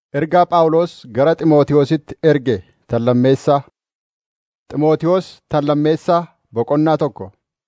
Ergaa Phaawulos gara Xiimotewositti erge tallammeessaa. Xiimotewos tallammeessaa boqonnaa tokko.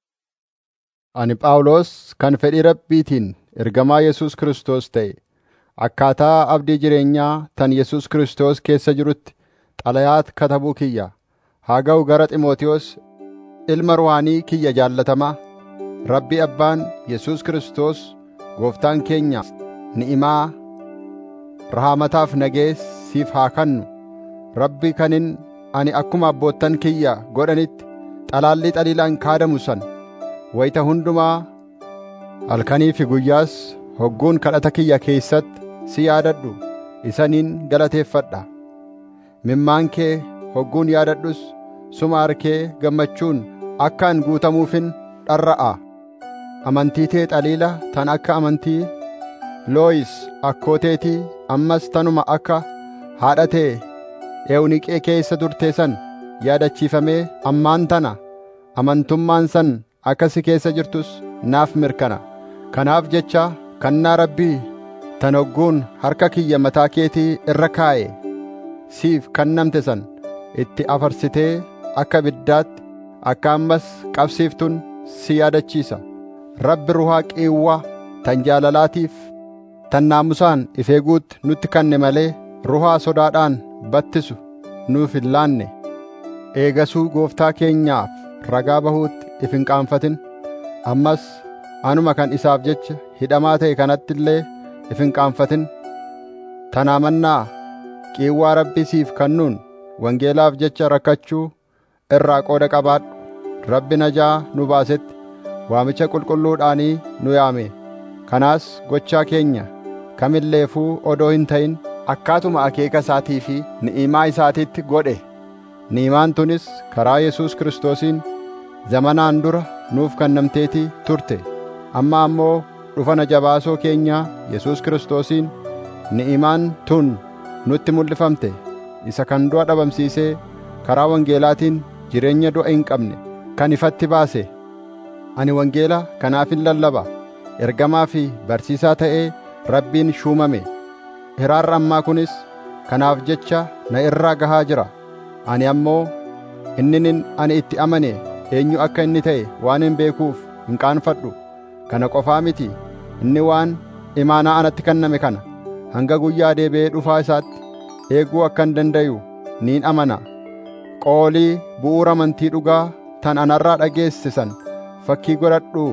Ani Phaawulos kan fedhii Rabbiitiin ergamaa Yesuus Kiristoos ta'e, akkaataa abdii jireenyaa tan Yesuus Kiristoos keessa jirutti xalayaa katabuu kiyya. Haa ga'u gara Xiimotewos ilma ruhaanii kiyya jaallatamaa, Rabbi Abbaan Yesuus Kiristoos Gooftaan keenya ni'imaa, rahaamataaf nagees siif haa kennu. Rabbi kanin ani akkuma abboottan kiyya godhanitti xalaallii xaliilaan kaadamu sana wayita hundumaa halkanii fi guyyaas hogguun kadhata kiyya keessatti si yaadadhu isaniin galateeffadha. Mimmaan kee hogguun yaadadhus suma harkee gammachuun akka an guutamuufin dharra'a. Amantii tee xaliila tan akka amantii Looyis akkooteetii ammas tanuma akka haadha tee Ewuniqee keessa turtee san yaadachiifamee ammaan tana amantummaan san akka si keessa jirtus naaf mirkana. Kanaaf jecha kannaa Rabbii tan hogguun harka kiyya mataa keetii irra kaa'e siif kennamte san itti afarsitee akka ibiddaatti akka ammas qabsiiftun si yaadachiisa. Rabbi ruhaa qiiwwaa tan jaalalaatiif tan naamusaan if eeguutti nutti kenne malee ruhaa sodaadhaan battisu nuuf hin laanne. Eegasuu gooftaa keenyaaf ragaa bahuutti if hin qaanfatin. Ammas anuma kan isaaf jecha hidhamaa ta'e kanatti illee if hin qaanfatin. Tanaa mannaa qiiwwaa Rabbi siif kennuun wangeelaaf jecha rakkachuu irraa qooda qabaadhu. Rabbi najaa nu baasetti waamicha qulqulluudhaanii nu yaame. Kanaas gochaa keenya kamilleefuu odoo hin ta'in akkaatuma akeeka isaatii fi ni'imaa isaatiitti godhe. Ni'imaan tunis karaa Yesuus Kiristoosiin zamanaan dura nuuf kennamteetii turte. Amma ammoo dhufana jabaasoo keenyaa Yesuus Kiristoosiin ni'imaan tun nutti mul'ifamte. Isa kan du'a dhabamsiisee karaa wangeelaatiin jireenya du'a hin qabne kan ifatti baase. Ani wangeela kanaafin lallaba. Ergamaa fi barsiisaa ta'ee Rabbiin shuumame. Hiraarra ammaa kunis kanaaf jecha na irraa gahaa jira. Ani ammoo inninin ani itti amane eenyu akka inni ta'e waan hin beekuuf hin qaanfadhu. Kana qofaa miti inni waan imaanaa anatti kenname kana hanga guyyaa deebi'ee dhufaa isaatti eeguu akka hin dandayu niin amana. Qoolii bu'uura amantii dhugaa tan anarraa dhageessisan fakkii godhadhuu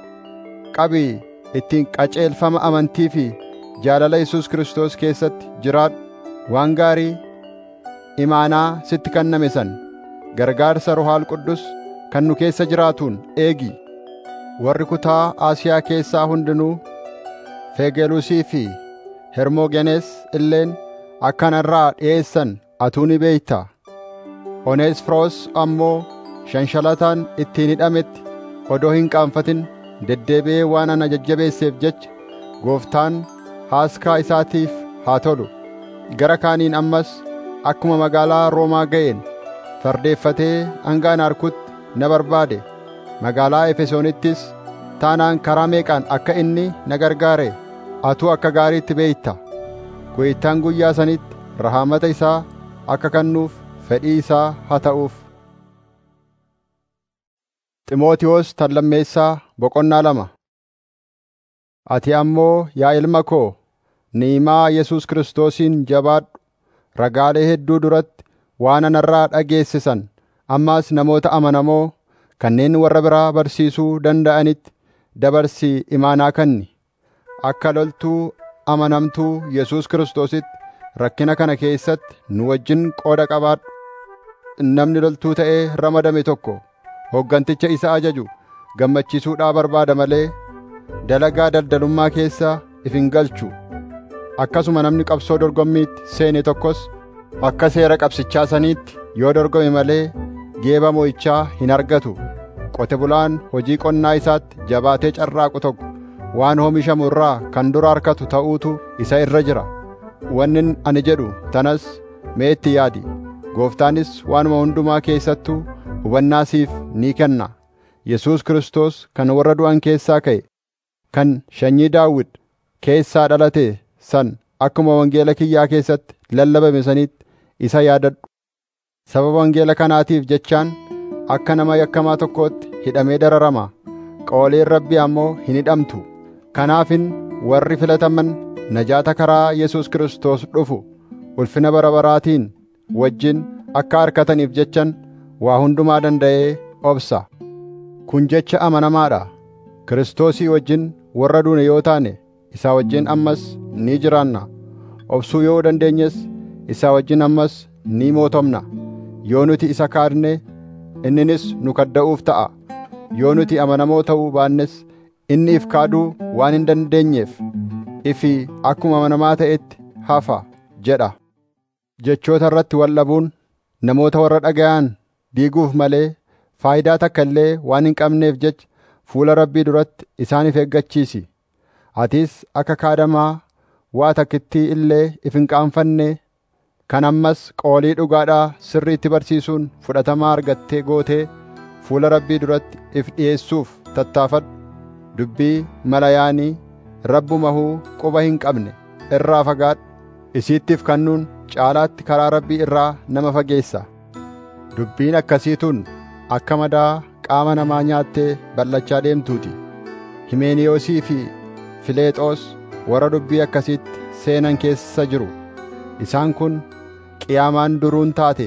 qabii ittiin qaceelfama amantii fi jaalala Yesuus Kiristoos keessatti jiraadhu waan gaarii imaanaa sitti kenname san gargaarsa Ruhaal Quddus kan nu keessa jiraatuun eegi. Warri kutaa Asiyaa keessaa hundinuu Fegelusii fi Hermogenees illeen akka narraa dhi'eessan atuu ni beeyta. Oneesfiroos ammoo shanshalataan ittiin hidhametti odoo hin qaanfatin deddeebi'ee waan ana jajjabeesseef jecha gooftaan haaskaa isaatiif haa tolu. Gara kaaniin ammas akkuma magaalaa Roomaa ga'een fardeeffatee hanga ana arkutti na barbaade. Magaalaa Efesoonittis taanaan karaa meeqaan akka inni na gargaare atuu akka gaariitti beeyta. Gooftaan guyyaa sanitti rahaamata isaa akka kennuuf fedhii isaa haa ta'uuf. Ximootiyoos tallammeessaa boqonnaa lama. Ati ammoo yaa ilma koo ni'imaa Yesuus Kiristoosiin jabaadhu ragaalee hedduu duratti waan anarraa dhageessisan ammaas namoota amanamoo kanneen warra biraa barsiisuu danda'anitti dabarsii imaanaa kenni. Akka loltuu amanamtuu Yesuus Kiristoositti rakkina kana keessatti nu wajjin qooda qabaadhu. Namni loltuu ta'ee ramadame tokko hogganticha isa ajaju gammachiisuudhaa barbaada malee dalagaa daldalummaa keessa if hin galchu. Akkasuma namni qabsoo dorgommiitti seene tokkos akka seera qabsichaa saniitti yoo dorgome malee geeba mo'ichaa hin argatu. Qote bulaan hojii qonnaa isaatti jabaatee carraaqu tokko waan oomishamu irraa kan dura harkatu ta'uutu isa irra jira. Wannin ani jedhu tanas mee itti yaadi. Gooftaanis waanuma hundumaa keessattuu hubannaa siif ni kenna. Yesuus Kiristoos kan warra du'an keessaa ka'e, kan sanyii Daawit keessaa dhalate san akkuma wangeela kiyyaa keessatti lallabame sanitti isa yaadadhu sababa wangeela kanaatiif jechaan akka nama yakkamaa tokkootti hidhamee dararama qooleen rabbii ammoo hin hidhamtu kanaafin warri filataman najaata karaa Yesuus Kiristoos dhufu ulfina bara baraatiin wajjin akka harkataniif jechan waa hundumaa danda'ee obsa kun jecha amanamaadha Kiristoosii wajjin warra duune yoo taane isaa wajjin ammas ni jiraanna obsuu yoo dandeenyes isaa wajjin ammas ni mootomna yoo nuti isa kaadne inninis nu kadda'uuf ta'a yoo nuti amanamoo ta'uu baannes inni if kaaduu waan hin dandeenyeef ifi akkuma amanamaa ta'etti hafa jedha jechoota irratti waldhabuun namoota warra dhaga'an diiguuf malee faayidaa takka illee waan hin qabneef jecha fuula rabbii duratti isaaniif eeggachiisi atis akka kaadamaa waa takkittii illee if hin qaanfanne kan ammas qoolii dhugaadhaa sirriitti barsiisuun fudhatamaa argattee gootee fuula rabbii duratti if dhi'eessuuf tattaafadhu dubbii malayaanii rabbumahuu quba hin qabne irraa fagaadhu isiittiif kannuun caalaatti karaa rabbii irraa nama fageessa dubbiin akkasiituun akka madaa qaama namaa nyaattee bal'achaa deemtuuti himeeniyoosii fi fileexoos warra dubbii akkasiitti seenan keessa jiru isaan kun qiyaamaan duruun taate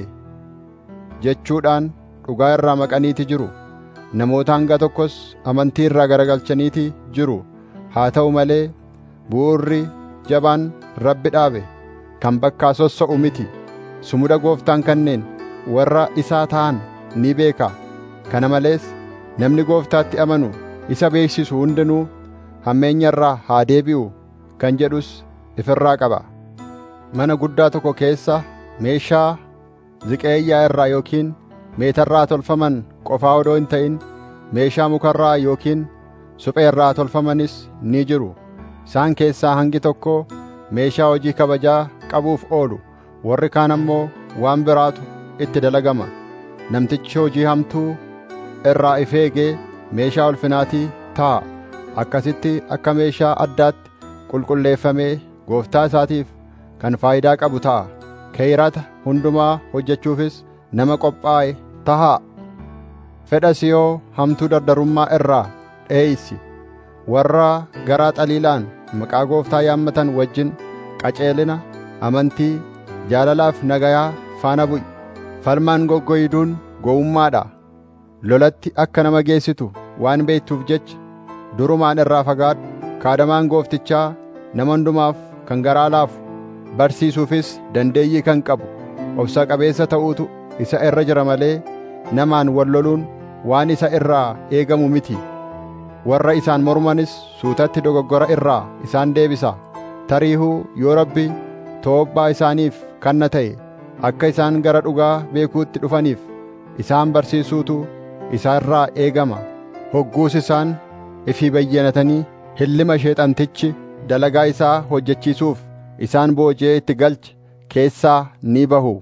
jechuudhaan dhugaa irraa maqaniiti jiru namoota hanga tokkos amantii irraa garagalchaniiti jiru haa ta'u malee bu'urri jabaan rabbi dhaabe kan bakkaa sossa'u miti sumuda gooftaan kanneen warra isaa ta'an ni beeka kana malees namni gooftaatti amanu isa beeksisu hundinuu hammeenya irraa haa deebi'u kan jedhus ifirraa qaba mana guddaa tokko keessa meeshaa ziqeeyyaa irraa yookiin meetarraa tolfaman qofaa odoo hin ta'in meeshaa mukarraa yookiin suphee irraa tolfamanis ni jiru isaan keessaa hangi tokko meeshaa hojii kabajaa qabuuf oolu warri kaan ammoo waan biraatu itti dalagama namtichi hojii hamtuu irraa if eegee meeshaa ulfinaatii ta'a akkasitti akka meeshaa addaatti qulqulleeffamee gooftaa isaatiif kan faayidaa qabu ta'a keeyrata hundumaa hojjechuufis nama qophaa'e tahaa fedhas yoo hamtuu dardarummaa irraa dheeysi warra garaa xaliilaan maqaa gooftaa yaammatan wajjin qaceelina amantii jaalalaaf nagayaa faana bu'i falmaan goggoyduun gowwummaadha lolatti akka nama geessitu waan beektuuf jecha durumaan irraa fagaadhu kaadamaan gooftichaa nama hundumaaf kan garaa laafu barsiisuufis dandeeyyii kan qabu obsa qabeessa ta'uutu isa irra jira malee namaan wal loluun waan isa irraa eegamu miti warra isaan mormanis suutatti dogoggora irraa isaan deebisa tariihuu yoo rabbi toobbaa isaaniif kanna ta'e akka isaan gara dhugaa beekuutti dhufaniif isaan barsiisuutu isaa irraa eegama hogguus isaan ifii bayyanatanii hillima sheexantichi dalagaa isaa hojjechiisuuf isaan booji'ee itti galche keessaa ni bahu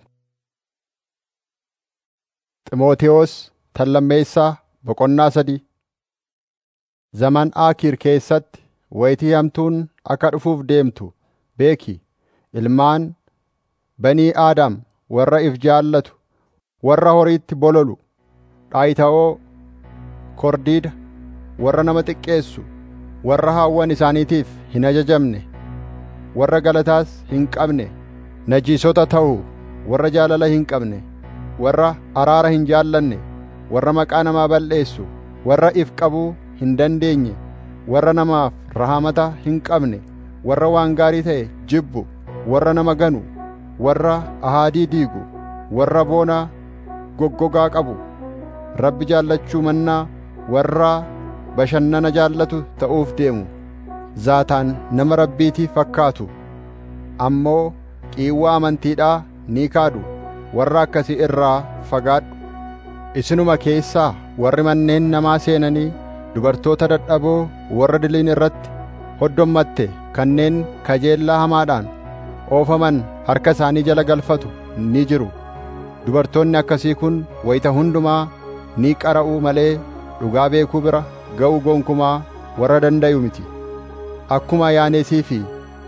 Ximootiyoos tallammeessaa boqonnaa sadii Zaman Aakiir keessatti wayitii hamtuun akka dhufuuf deemtu beeki ilmaan banii Aadaam warra if jaallatu warra horiitti bololu dhaayita'oo kordiida warra nama xiqqeessu warra haawwan isaaniitiif hin ajajamne warra galataas hin qabne najiisota ta'u warra jaalala hin qabne warra araara hin jaallanne warra maqaa namaa balleessu warra if qabuu hin dandeenye warra namaaf rahamata hin qabne warra waan gaarii ta'e jibbu warra nama ganu warra ahaadii diigu warra boonaa goggogaa qabu rabbi jaallachuu mannaa warra bashannana jaallatu ta'uuf deemu zaataan nama rabbiitii fakkaatu ammoo qiiwwaa amantiidhaa ni kaadu warra akkasii irraa fagaadhu isinuma keessaa warri manneen namaa seenanii dubartoota dadhaboo warra diliin irratti hoddommatte kanneen kajeellaa hamaadhaan oofaman harka isaanii jala galfatu ni jiru dubartoonni akkasii kun wayita hundumaa ni qara'uu malee dhugaa beekuu bira ga'uu gonkumaa warra dandayu miti akkuma yaanesii fi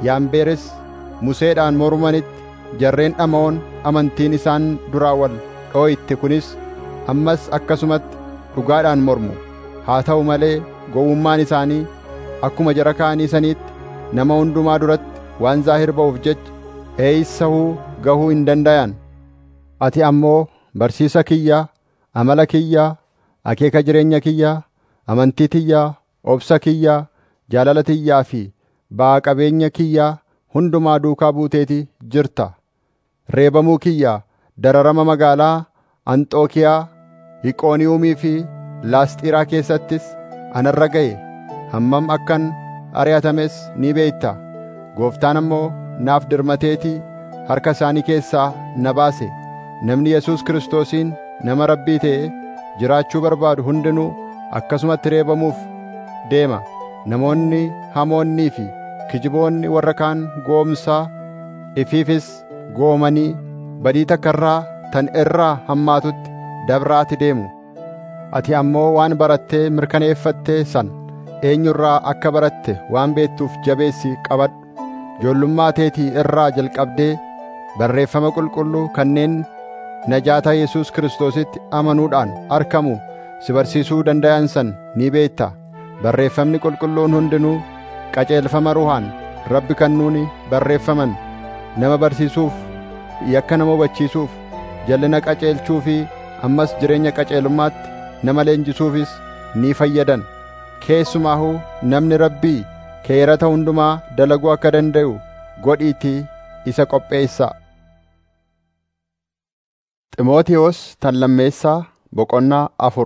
yaambeeres museedhaan mormanitti jarreen dhama'oon amantiin isaan duraa wal dhoo'itte kunis ammas akkasumatti dhugaadhaan mormu haa ta'u malee gowwummaan isaanii akkuma jara kaanii saniitti nama hundumaa duratti waan zaahir ba'uuf jecha eeysahuu gahuu hin dandayan ati ammoo barsiisa kiyyaa amala kiyyaa akeeka jireenya kiyyaa amantii tiyyaa obsa kiyyaa jaalala tiyyaa fi ba'a qabeenya kiyyaa hundumaa duukaa buuteeti jirta reebamuu kiyyaa dararama magaalaa anxookiyaa hiqooniyuumii fi laasxiiraa keessattis anarra ga'e hammam akkan ari'atames ni beekta gooftaan ammoo naaf dirmateetii harka isaanii keessaa na baase namni yesus kiristoosiin nama rabbii ta'e jiraachuu barbaadu hundinuu akkasumatti reebamuuf deema namoonni hamoonnii fi kijiboonni warra kaan goomsaa ifiifis goomanii badii takka irraa tan irraa hammaatutti dabraati deemu ati ammoo waan barattee mirkaneeffatte san eenyurraa akka baratte waan beektuuf jabeessi qabadhu ijoollummaa teetii irraa jalqabdee barreeffama qulqulluu kanneen najaata Yesuus Kiristoositti amanuudhaan arkamu si barsiisuu dandayan san ni beekta barreeffamni qulqulluun hundinuu qajeelfama ruhaan rabbi kannuuni barreeffaman nama barsiisuuf yakka nama hubachiisuuf jal'ina qajeelchuu fi ammas jireenya qajeelummaatti nama leenjisuufis ni fayyadan keessumaahuu namni rabbii keerata hundumaa dalaguu akka danda'u godhiitii isa qopheessaa Ximootiyoos tan lammeessaa boqonnaa afur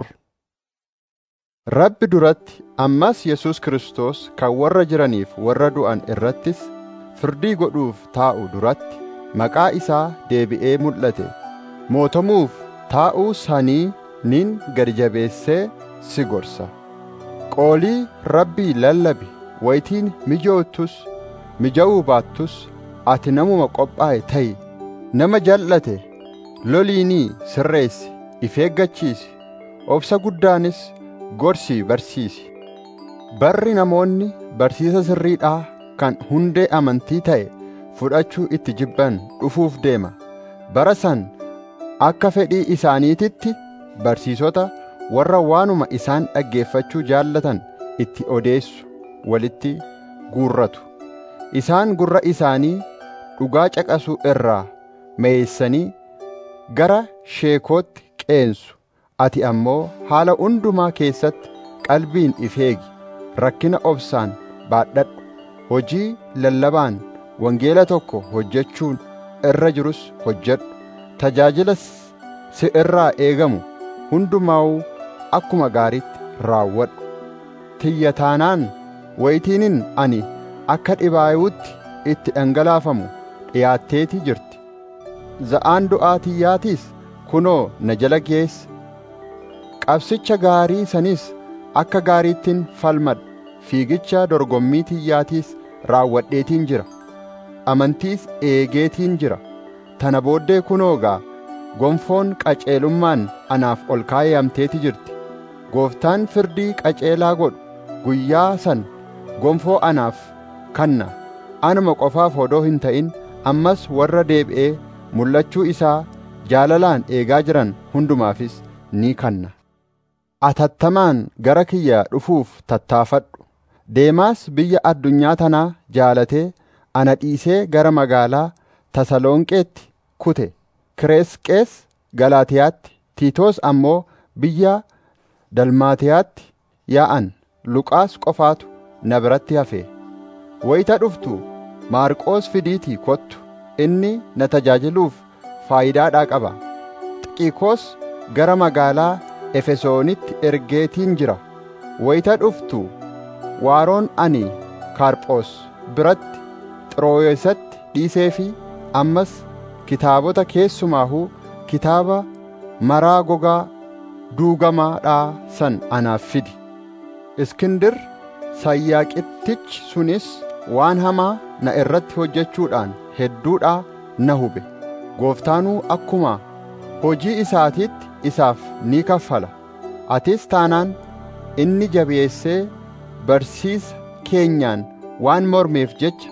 Rabbi duratti ammas Yesuus Kiristoos kan warra jiraniif warra du'an irrattis firdii godhuuf taa'u duratti maqaa isaa deebi'ee mul'ate mootomuuf taa'uu sanii nin gad jabeessee si gorsa qoolii rabbii lallabi wayitiin mijoottus mija'uu baattus ati namuma qophaa'e ta'i nama jal'ate loliinii sirreessi if eeggachiisi obsa guddaanis gorsii barsiisi barri namoonni barsiisa sirriidhaa kan hundee amantii ta'e fudhachuu itti jibban dhufuuf deema bara san akka fedhii isaaniititti barsiisota warra waanuma isaan dhaggeeffachuu jaallatan itti odeessu walitti guurratu isaan gurra isaanii dhugaa caqasuu irraa meeysanii gara sheekootti qeensu ati ammoo haala hundumaa keessatti qalbiin if eegi rakkina obsaan baadhadhu hojii lallabaan wangeela tokko hojjechuun irra jirus hojjedhu tajaajila si irraa eegamu hundumaa'uu akkuma gaariitti raawwadhu tiyyataanaan wayitiinin ani akka dhibaayuutti itti dhangalaafamu dhiyaatteetii jirti za'aan du'aa tiyyaatiis kunoo na jala geesse qabsicha gaarii sanis akka gaariittiin falmadha fiigicha dorgommii tiyyaatiis raawwadheetiin jira amantiis eegeetiin jira tana booddee kunoo gaa gonfoon qaceelummaan anaaf ol kaayamteeti jirti gooftaan firdii qaceelaa godhu guyyaa san gonfoo anaaf kanna anuma qofaaf odoo hin ta'in ammas warra deebi'ee mul'achuu isaa jaalalaan eegaa jiran hundumaafis ni kanna atattamaan gara kiyya dhufuuf tattaafadhu deemaas biyya addunyaa tanaa jaalatee ana dhiisee gara magaalaa tasalonqeetti kute kireesqees galaatiyaatti tiitoos ammoo biyya dalmaatiyaatti yaa'an luqaas qofaatu na biratti hafe wayita dhuftu maarqoos fidiitii kottu inni na tajaajiluuf faayidaadhaa qaba xiqiikoos gara magaalaa efesoonitti ergeetiin jira wayita dhuftu waaroon ani kaarphoos biratti xirooyesatti dhiisee fi ammas kitaabota keessumaahuu kitaaba maraa gogaa duugamaadhaa san anaaf fidi iskindir sayyaaqittichi sunis waan hamaa na irratti hojjechuudhaan hedduudhaa na hube gooftaanuu akkuma hojii isaatiitti isaaf ni kaffala atis taanaan inni jabeessee barsiisa keenyaan waan mormeef jecha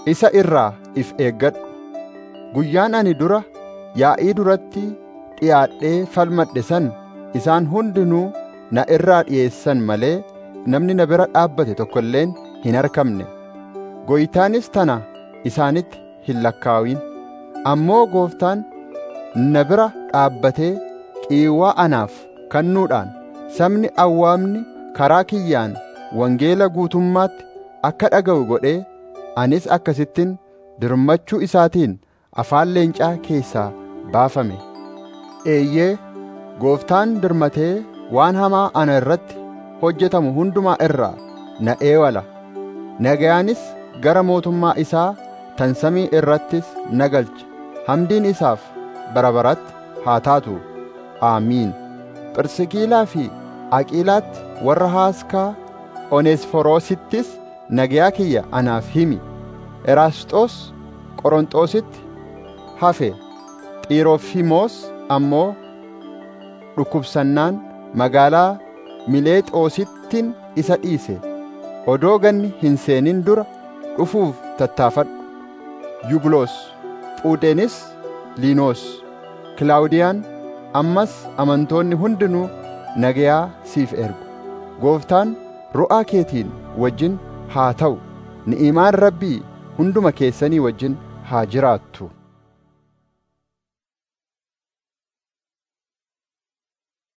isa irraa if eeggadhu guyyaan ani dura yaa'ii duratti dhiyaadhee falmadhe san isaan hundinuu na irraa dhi'eessan malee namni na bira dhaabbate tokko illeen hin argamne gooytaanis tana isaanitti hin lakkaawin ammoo gooftaan na bira dhaabbatee qiiwwaa anaaf kannuudhaan sabni awwaamni karaa kiyyaan wangeela guutummaatti akka dhaga'u godhee anis akkasittin dirmachuu isaatiin afaan leencaa keessaa baafame eeyyee gooftaan dirmatee waan hamaa ana irratti hojjetamu hundumaa irraa na eewala nagayaanis gara mootummaa isaa tan samii irrattis na galcha hamdiin isaaf bara baratti haa taatu aamiin phirsikiilaa fi aqiilaatti warra haaskaa oneesforoosittis nagayaa kiyya anaaf himi eraasxoos qoronxoositti hafe xiirofimoos ammoo dhukkubsannaan magaalaa mileexoosittin isa dhiise odoo ganni hin seenin dura dhufuuf tattaafadhu yubuloos phuudeenis liinoos kilaawudiyaan ammas amantoonni hundinuu nagayaa siif ergu gooftaan ru'aa keetiin wajjin haa ta'u ni'imaan rabbii hunduma keessanii wajjin haa jiraattu